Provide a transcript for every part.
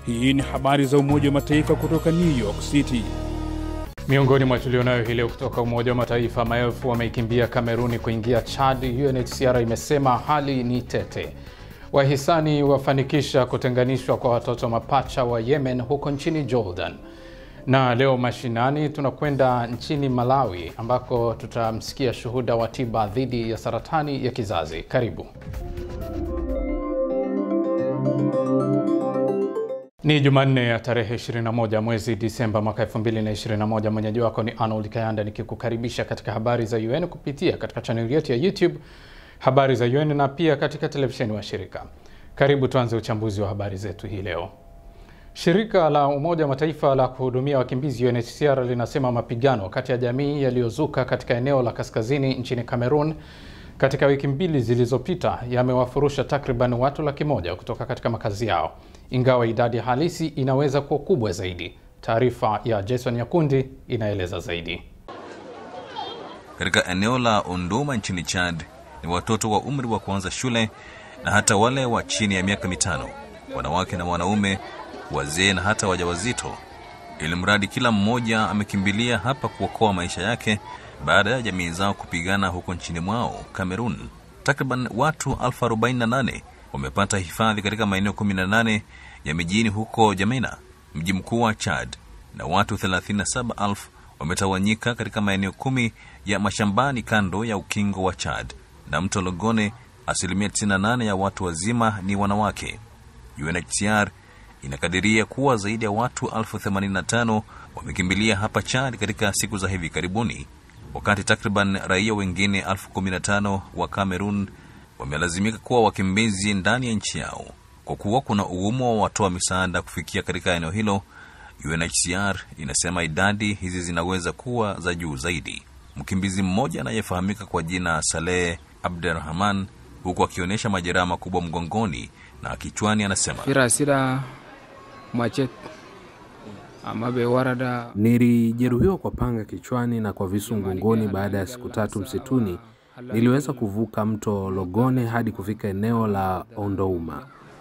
Hii ni habari za Umoja wa Mataifa kutoka New York City. Miongoni mwa tulionayo hii leo kutoka Umoja wa Mataifa, maelfu wameikimbia Kameruni kuingia Chad. UNHCR imesema hali ni tete. Wahisani wafanikisha kutenganishwa kwa watoto mapacha wa Yemen huko nchini Jordan. Na leo mashinani tunakwenda nchini Malawi ambako tutamsikia shuhuda wa tiba dhidi ya saratani ya kizazi. Karibu. Ni Jumanne ya tarehe 21 mwezi Disemba mwaka 2021. Mwenyeji wako ni Arnold Kayanda nikikukaribisha katika habari za UN kupitia katika chaneli yetu ya YouTube habari za UN na pia katika televisheni wa shirika. Karibu tuanze uchambuzi wa habari zetu hii leo. Shirika la Umoja wa Mataifa la kuhudumia wakimbizi UNHCR linasema mapigano kati ya jamii yaliyozuka katika eneo la kaskazini nchini Cameroon katika wiki mbili zilizopita yamewafurusha takriban watu laki moja kutoka katika makazi yao, ingawa idadi halisi inaweza kuwa kubwa zaidi. Taarifa ya Jason Nyakundi inaeleza zaidi. Katika eneo la Ondoma nchini Chad ni watoto wa umri wa kuanza shule na hata wale wa chini ya miaka mitano, wanawake na wanaume, wazee na hata wajawazito, ili mradi kila mmoja amekimbilia hapa kuokoa maisha yake baada ya jamii zao kupigana huko nchini mwao Kamerun. Takriban watu elfu arobaini na nane wamepata hifadhi katika maeneo 18 ya mijini huko Jamena, mji mkuu wa Chad, na watu 37,000 wametawanyika katika maeneo kumi ya mashambani kando ya ukingo wa Chad na mto Logone. Asilimia 98 ya watu wazima ni wanawake. UNHCR inakadiria kuwa zaidi ya watu elfu 85 wamekimbilia hapa Chad katika siku za hivi karibuni, wakati takriban raia wengine elfu 15 wa Cameroon wamelazimika kuwa wakimbizi ndani ya nchi yao kwa kuwa kuna ugumu wa watoa misaada kufikia katika eneo hilo. UNHCR inasema idadi hizi zinaweza kuwa za juu zaidi. Mkimbizi mmoja anayefahamika kwa jina Saleh Abderrahman, huku akionyesha majeraha makubwa mgongoni na kichwani, anasema firasira machet amabe warada Nilijeruhiwa kwa panga kichwani na kwa visu mgongoni. Baada ya siku tatu msituni, niliweza kuvuka mto Logone hadi kufika eneo la Ondouma.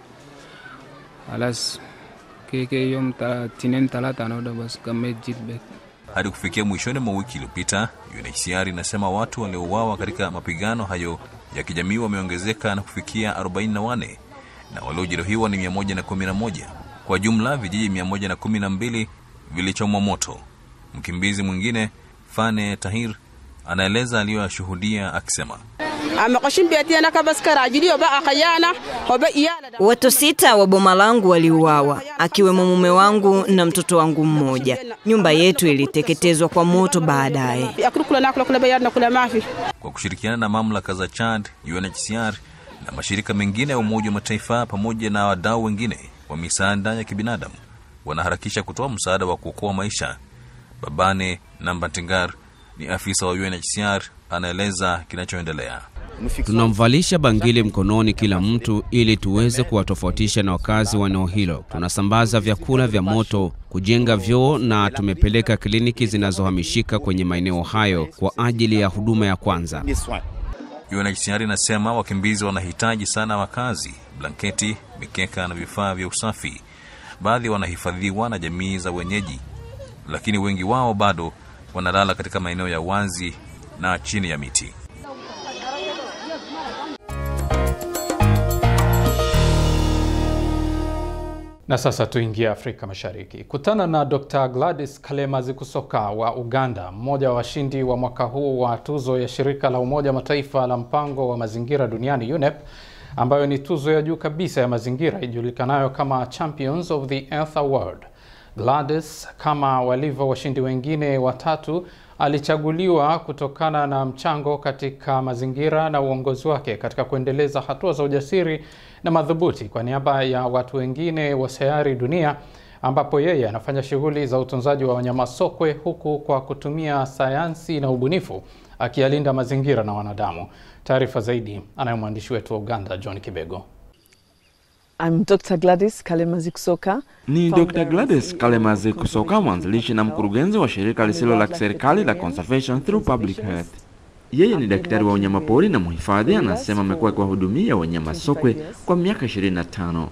alas keke yom ta tinen talata noda bas gamet jitbek hadi kufikia mwishoni mwa wiki iliyopita. UNHCR inasema watu waliouawa katika mapigano hayo ya kijamii wameongezeka na kufikia 44 na waliojeruhiwa ni 111. Kwa jumla vijiji 112 vilichomwa moto. Mkimbizi mwingine Fane Tahir anaeleza aliyoyashuhudia akisema, Watu sita wa boma langu waliuawa, akiwemo mume wangu na mtoto wangu mmoja. Nyumba yetu iliteketezwa kwa moto baadaye. kwa kushirikiana na mamlaka za Chad, UNHCR na mashirika mengine ya Umoja wa Mataifa pamoja na wadau wengine wa misaada ya kibinadamu wanaharakisha kutoa msaada wa kuokoa maisha. Babane Nambatingar ni afisa wa UNHCR, anaeleza kinachoendelea. Tunamvalisha bangili mkononi kila mtu ili tuweze kuwatofautisha na wakazi wa eneo hilo. Tunasambaza vyakula vya moto, kujenga vyoo na tumepeleka kliniki zinazohamishika kwenye maeneo hayo kwa ajili ya huduma ya kwanza. UNHCR inasema wakimbizi wanahitaji sana makazi, blanketi, mikeka na vifaa vya usafi. Baadhi wanahifadhiwa na jamii za wenyeji, lakini wengi wao bado wanalala katika maeneo ya wazi na chini ya miti. Na sasa tuingie Afrika Mashariki. Kutana na Dr. Gladys Kalemazikusoka wa Uganda, mmoja wa washindi wa mwaka huu wa tuzo ya shirika la Umoja wa Mataifa la mpango wa mazingira duniani UNEP, ambayo ni tuzo ya juu kabisa ya mazingira ijulikanayo kama Champions of the Earth Award. Gladys, kama walivyo washindi wengine watatu, alichaguliwa kutokana na mchango katika mazingira na uongozi wake katika kuendeleza hatua za ujasiri na madhubuti kwa niaba ya watu wengine wa sayari dunia, ambapo yeye anafanya shughuli za utunzaji wa wanyama sokwe huku kwa kutumia sayansi na ubunifu akiyalinda mazingira na wanadamu. Taarifa zaidi anayo mwandishi wetu wa Uganda John Kibego. I'm Dr. Gladys Kalemazikusoka. Ni Dr. Gladys Kalemazikusoka, mwanzilishi na mkurugenzi wa shirika lisilo la kiserikali la Conservation Through Public Health. Yeye ni daktari wa wanyamapori na mhifadhi, anasema amekuwa akiwahudumia wanyama sokwe kwa miaka 25.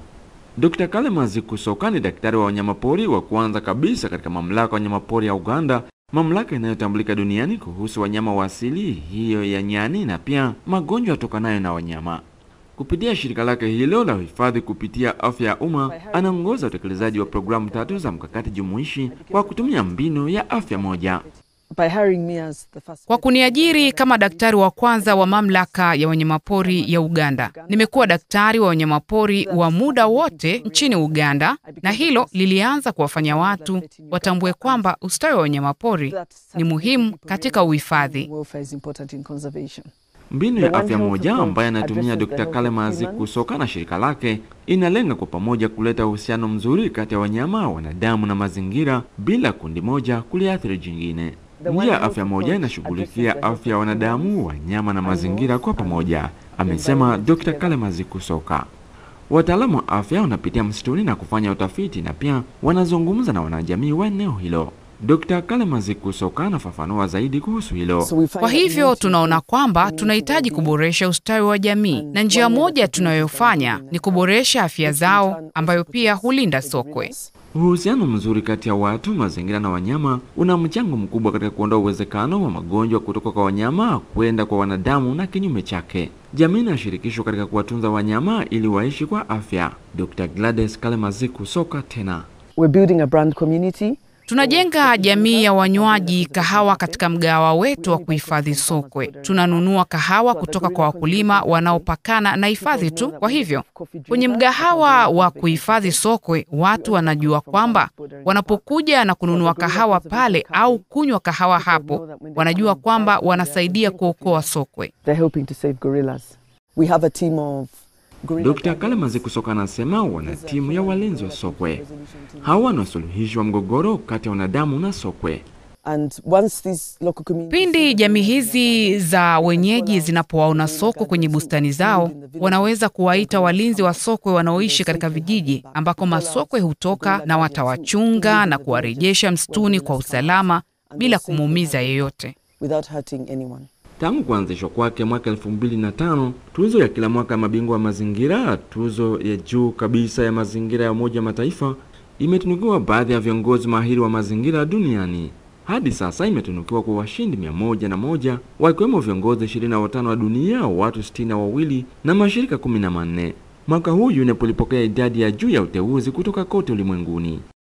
Dr. Kalemazi Kusoka ni daktari wa wanyamapori wa kwanza kabisa katika mamlaka ya wanyamapori ya Uganda, mamlaka inayotambulika duniani kuhusu wanyama wa asili hiyo ya nyani na pia magonjwa yatokanayo na wanyama. Kupitia shirika lake hilo la uhifadhi kupitia afya ya umma, anaongoza utekelezaji wa programu tatu za mkakati jumuishi kwa kutumia mbinu ya afya moja. By hiring me as the first Kwa kuniajiri kama daktari wa kwanza wa mamlaka ya wanyamapori ya Uganda, nimekuwa daktari wa wanyamapori wa muda wote nchini Uganda, na hilo lilianza kuwafanya watu watambue kwamba ustawi wa wanyamapori ni muhimu katika uhifadhi. welfare is important in conservation. Mbinu ya afya moja ambayo anatumia Dr. Kalemazi Kusoka na shirika lake inalenga kwa pamoja kuleta uhusiano mzuri kati ya wanyama, wanadamu na mazingira bila kundi moja kuliathiri jingine. Njia ya afya moja inashughulikia afya ya wanadamu, wanyama na mazingira kwa pamoja, amesema Dr. Kalemazi Kusoka. Wataalamu wa afya wanapitia msituni na kufanya utafiti na pia wanazungumza na wanajamii wa eneo hilo. Dr. Kalemazi Kusoka anafafanua zaidi kuhusu hilo. Kwa hivyo tunaona kwamba tunahitaji kuboresha ustawi wa jamii, na njia moja tunayofanya ni kuboresha afya zao, ambayo pia hulinda sokwe. Uhusiano mzuri kati ya watu, mazingira na wanyama una mchango mkubwa katika kuondoa uwezekano wa magonjwa kutoka kwa wanyama kwenda kwa wanadamu na kinyume chake. Jamii inashirikishwa katika kuwatunza wanyama ili waishi kwa afya. Dr. Gladys Kalemazi Kusoka tena. We're building a brand community. Tunajenga jamii ya wanywaji kahawa katika mgahawa wetu wa kuhifadhi sokwe. Tunanunua kahawa kutoka kwa wakulima wanaopakana na hifadhi tu. Kwa hivyo kwenye mgahawa wa kuhifadhi sokwe, watu wanajua kwamba wanapokuja na kununua kahawa pale au kunywa kahawa hapo, wanajua kwamba wanasaidia kuokoa sokwe. They're helping to save gorillas. We have a team of gorilla Dr. Kalemazi Kusoka anasema wana timu ya walinzi wa sokwe. Hawa ni wasuluhishi wa mgogoro kati ya wanadamu na sokwe. and once these local communities Pindi jamii hizi za wenyeji zinapowaona sokwe kwenye bustani zao, wanaweza kuwaita walinzi wa sokwe wanaoishi katika vijiji ambako masokwe hutoka, na watawachunga na kuwarejesha msituni kwa usalama bila kumuumiza yeyote. without hurting anyone. Tangu kuanzishwa kwake mwaka elfu mbili na tano, tuzo ya kila mwaka ya mabingwa wa mazingira, tuzo ya juu kabisa ya mazingira ya Umoja wa Mataifa, imetunukiwa baadhi ya viongozi mahiri wa mazingira duniani. Hadi sasa imetunukiwa kwa washindi mia moja na moja wakiwemo viongozi ishirini na watano wa dunia, watu sitini na wawili na mashirika kumi na manne. Mwaka huu UNEP ilipokea idadi ya juu ya uteuzi kutoka kote ulimwenguni.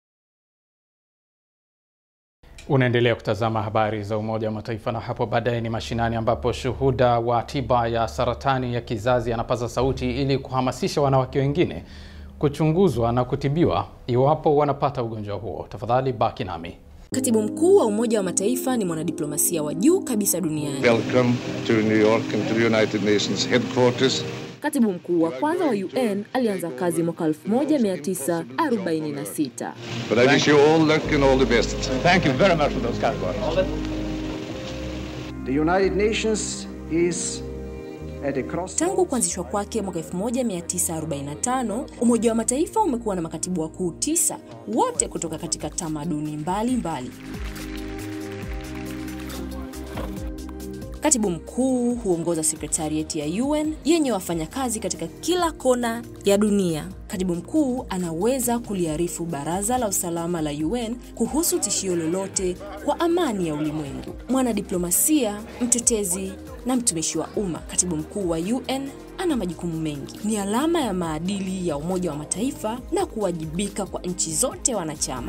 Unaendelea kutazama habari za Umoja wa Mataifa na hapo baadaye ni mashinani, ambapo shuhuda wa tiba ya saratani ya kizazi anapaza sauti ili kuhamasisha wanawake wengine kuchunguzwa na kutibiwa iwapo wanapata ugonjwa huo. Tafadhali baki nami. Katibu mkuu wa Umoja wa Mataifa ni mwanadiplomasia wa juu kabisa duniani. Welcome to New York and to the United Nations headquarters. Katibu mkuu wa kwanza wa UN alianza kazi mwaka 1946. But I wish you all luck and all the best. Thank you very much for those kind words. The United Nations is at a cross Tangu kuanzishwa kwake mwaka 1945, Umoja wa Mataifa umekuwa na makatibu wakuu tisa, wote kutoka katika tamaduni mbalimbali. Katibu mkuu huongoza sekretarieti ya UN yenye wafanyakazi katika kila kona ya dunia. Katibu mkuu anaweza kuliarifu Baraza la Usalama la UN kuhusu tishio lolote kwa amani ya ulimwengu. Mwanadiplomasia, mtetezi na mtumishi wa umma, katibu mkuu wa UN ana majukumu mengi. Ni alama ya maadili ya Umoja wa Mataifa na kuwajibika kwa nchi zote wanachama.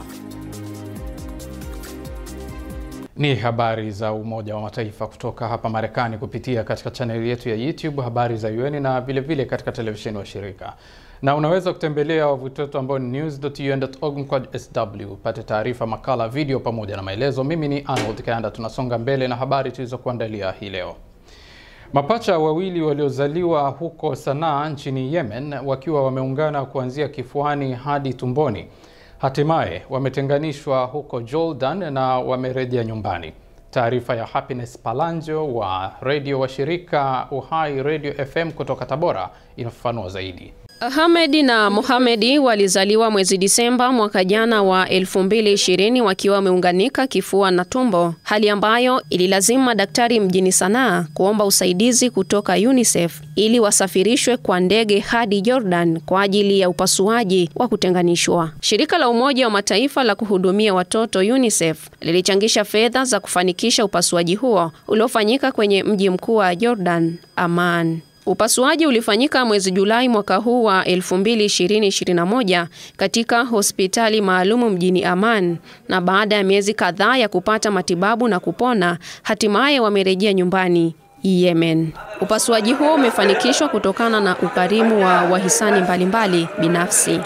Ni habari za Umoja wa Mataifa kutoka hapa Marekani kupitia katika chaneli yetu ya YouTube habari za UN na vilevile vile katika televisheni wa shirika, na unaweza kutembelea wavuti wetu ambao ni news.un.org mkwaju sw upate taarifa, makala, video pamoja na maelezo. Mimi ni Arnold Kayanda, tunasonga mbele na habari tulizokuandalia hii leo. Mapacha wawili waliozaliwa huko Sanaa nchini Yemen wakiwa wameungana kuanzia kifuani hadi tumboni hatimaye wametenganishwa huko Jordan na wamerejea nyumbani. Taarifa ya Happiness Palanjo wa redio wa shirika Uhai Radio FM kutoka Tabora inafafanua zaidi. Ahmed na Mohamedi walizaliwa mwezi Disemba mwaka jana wa 2020 wakiwa wameunganika kifua na tumbo, hali ambayo ililazimu madaktari mjini Sanaa kuomba usaidizi kutoka UNICEF ili wasafirishwe kwa ndege hadi Jordan kwa ajili ya upasuaji wa kutenganishwa. Shirika la Umoja wa Mataifa la kuhudumia watoto UNICEF lilichangisha fedha za kufanikisha upasuaji huo uliofanyika kwenye mji mkuu wa Jordan, Amman. Upasuaji ulifanyika mwezi Julai mwaka huu wa 2020-2021 katika hospitali maalumu mjini Amman, na baada ya miezi kadhaa ya kupata matibabu na kupona, hatimaye wamerejea nyumbani Yemen. Upasuaji huo umefanikishwa kutokana na ukarimu wa wahisani mbalimbali binafsi.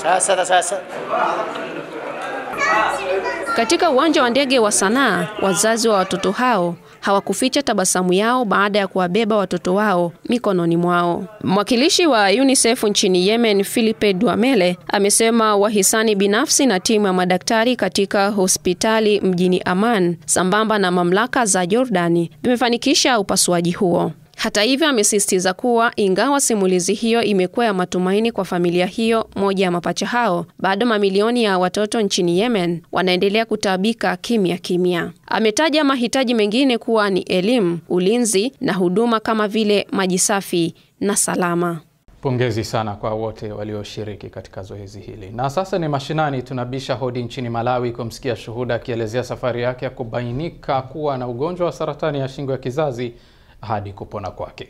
Katika uwanja wa ndege wa Sanaa, wazazi wa watoto hao hawakuficha tabasamu yao baada ya kuwabeba watoto wao mikononi mwao. Mwakilishi wa UNICEF nchini Yemen, Philippe Duamele, amesema wahisani binafsi na timu ya madaktari katika hospitali mjini Amman sambamba na mamlaka za Jordani vimefanikisha upasuaji huo. Hata hivyo, amesisitiza kuwa ingawa simulizi hiyo imekuwa ya matumaini kwa familia hiyo moja ya mapacha hao, bado mamilioni ya watoto nchini Yemen wanaendelea kutaabika kimya kimya. Ametaja mahitaji mengine kuwa ni elimu, ulinzi na huduma kama vile maji safi na salama. Pongezi sana kwa wote walioshiriki katika zoezi hili. Na sasa ni mashinani, tunabisha hodi nchini Malawi kumsikia shuhuda akielezea safari yake ya kubainika kuwa na ugonjwa wa saratani ya shingo ya kizazi hadi kupona kwake.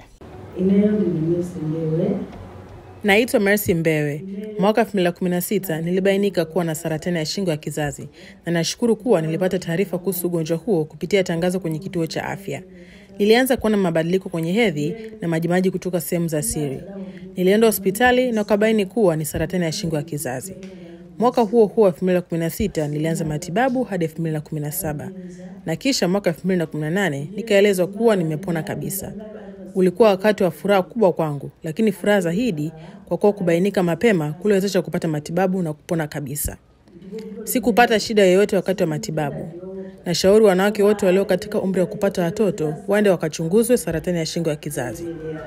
Naitwa Mercy Mbewe. Mwaka 2016 nilibainika kuwa na saratani ya shingo ya kizazi na nashukuru kuwa nilipata taarifa kuhusu ugonjwa huo kupitia tangazo kwenye kituo cha afya. Nilianza kuona mabadiliko kwenye hedhi na majimaji kutoka sehemu za siri. Nilienda hospitali na ukabaini kuwa ni saratani ya shingo ya kizazi. Mwaka huo huo 2016 nilianza matibabu hadi 2017 na kisha mwaka 2018 nikaelezwa kuwa nimepona kabisa. Ulikuwa wakati wa furaha kubwa kwangu, lakini furaha zaidi kwa kuwa kubainika mapema kuliwezesha kupata matibabu na kupona kabisa. Sikupata shida yoyote wakati wa matibabu. Nashauri wanawake wote walio katika umri wa kupata watoto waende wakachunguzwe saratani ya shingo ya kizazi.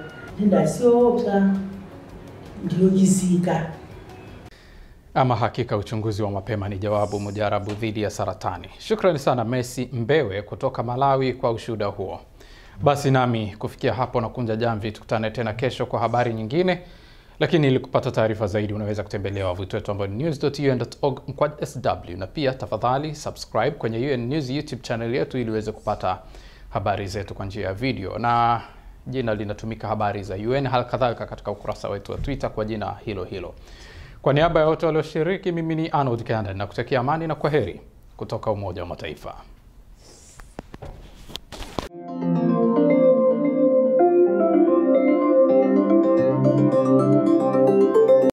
Ama hakika uchunguzi wa mapema ni jawabu mujarabu dhidi ya saratani. Shukrani sana Messi Mbewe kutoka Malawi kwa ushuhuda huo. Basi nami kufikia hapo na kunja jamvi, tukutane tena kesho kwa habari nyingine, lakini ili kupata taarifa zaidi unaweza kutembelea wavuti wetu ambao ni news.un.org mkwaju sw, na pia tafadhali subscribe kwenye UN News YouTube channel yetu ili uweze kupata habari zetu kwa njia ya video, na jina linatumika habari za UN, hali kadhalika katika ukurasa wetu wa Twitter kwa jina hilo hilo. Kwa niaba ya wote walioshiriki, mimi ni Arnold Kanda na kutakia amani na kwaheri kutoka Umoja wa Mataifa.